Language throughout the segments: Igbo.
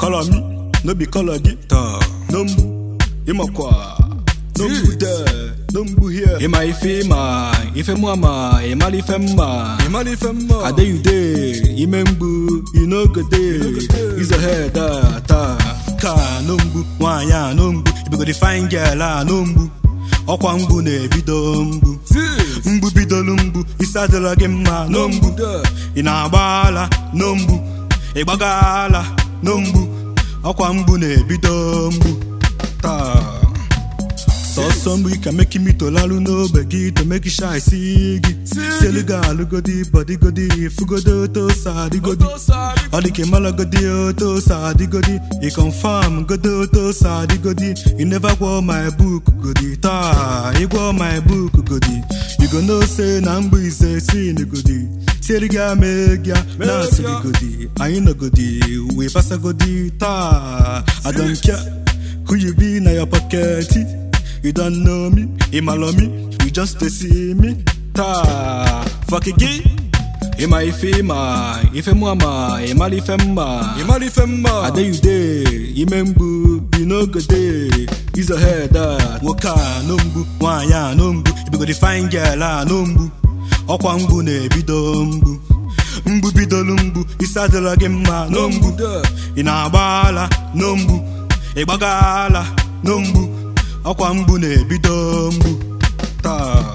Color me, no be color gị taa no mgbu ịmakwa no mgbu there no mgbu here ịma ife ịma ife mụ ama ịmara ife mma ịmara ife mma adeyude ime mgbu inogode izo head a taa ka no mgbu nwaanyị a no mgbu ibigodi fine girl a no mgbu ọkwa mgbu na-ebido mgbu Sis. mgbu bidolu mgbu isi adịrọ gị mma no mgbu There. ị na-agba ala no mgbu ị gbaga ala no mgbu ọkwa mgbu na-ebido mgbu taa sọsọ mgbu ka meki mitolalu n'ogbe gị to meki shy si gị sielu gị alụgodi bọdigodi fugodo oto sa adịgodi ọ dị ka ịmalagodi oto sa adịgodi ị confirm godo oto sa adịgodi ị never gwọ my book godi taa ị gwọ my book godi you go know say na mgbu ise sin godi tiere gị ama gị na asịrị godi anyị nọgodi wee basagodi taa I don't care who you be na your pocket You don't know me, ịmalọ me, you just dey see me taa Fuck gị ịma ife ịma ife mụ ama ịmara ife mma ịmara ife mma adeyude ime mgbu bi n'ogode izo head a nwoke a no mgbu nwaanyị a no mgbu ibigodi fine girl a no mgbu ọkwa mgbu na-ebido mgbu mgbu bidolu mgbu isi adịrọ gị mma no mgbu There. ị na-agba ala no mgbu ị gbaga ala no mgbu ọkwa mgbu na-ebido mgbu taa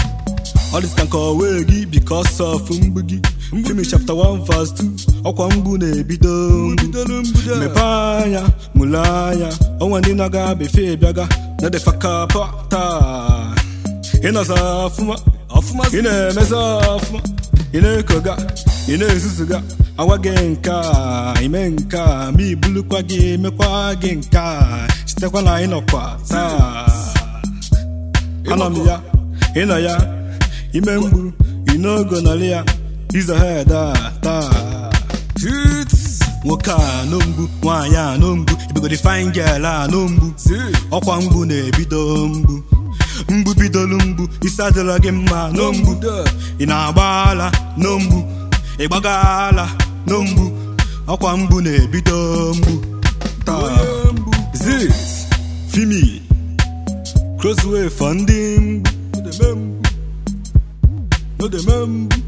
All this can call way gị because of mgbu gị Fimi chapter 1 verse 2 ọkwa mgbu na-ebido mgbu bidolu mgbu there. mepe anya mụle anya ọnwa ndị na-aga befe bịaga na defakapa taa ịnọza ọfụma ọfụma ị na-emeza ọfụma ị na-ekoga ị na-ezuzuga agwa gị nke a ime nke a ma ibulukwa gị mekwa gị nke a sitekwa na ịnọkwa taa anọ m ya ịnọ ya ime mgbu inogo nọrị ya izo head a taa Tits. nwoke a no mgbu nwaanyị a no mgbu ibigodi fine girl a no mgbu Sis. ọkwa mgbu na-ebido mgbu mgbu bidolu mgbu isi adịrọ gị mma no mgbu There. ị na-agba ala no mgbu ị gbaga ala no mgbu ọkwa mgbu na-ebido mgbu taa Onye mgbu. Zis Fimi Crossway for ndị mgbu No dey me mgbu. No dey me mgbu.